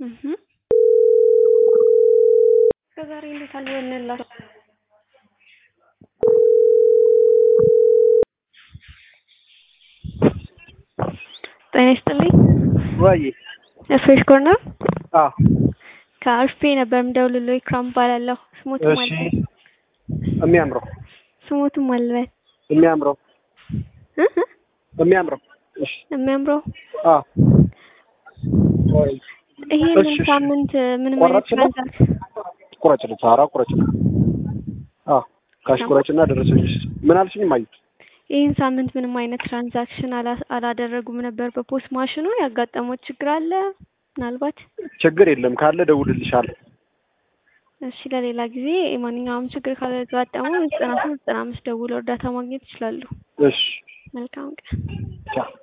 እህ ከዛሬ እንዴት አልሆነላችሁ? ጤና ይስጥልኝ። ወይ ፍሬሽ ኮርነር አ ከአርፌ ነበር የምደውልልዎ። ኢክራም እባላለሁ። ስሞትም እሺ አልበል የሚያምረው ስሞትም አልበል የሚያምረው እ እ የሚያምረው እሺ የሚያምረው አ ወይ ይሄንን እሺ፣ እሺ። ሳምንት ምንም አይነት ቆረጥሽ ነው? ትራንዛክሽን ቁረጭልኝ፣ ኧረ ቁረጭልኝ። አ ካሽ ቁረጭና ደረሰኝ። ምን አልሽኝ? ማየት ይህን ሳምንት ምንም አይነት ትራንዛክሽን አላ- አላደረጉም ነበር በፖስት ማሽኑ። ያጋጠመው ችግር አለ ምናልባት? ችግር የለም ካለ ደውልልሻለሁ። እሺ ለሌላ ጊዜ ማንኛውም ችግር ካጋጠመው ዘጠና ሶስት ዘጠና አምስት ደውለው እርዳታ ማግኘት ይችላሉ። እሺ መልካም ቀን። ቻው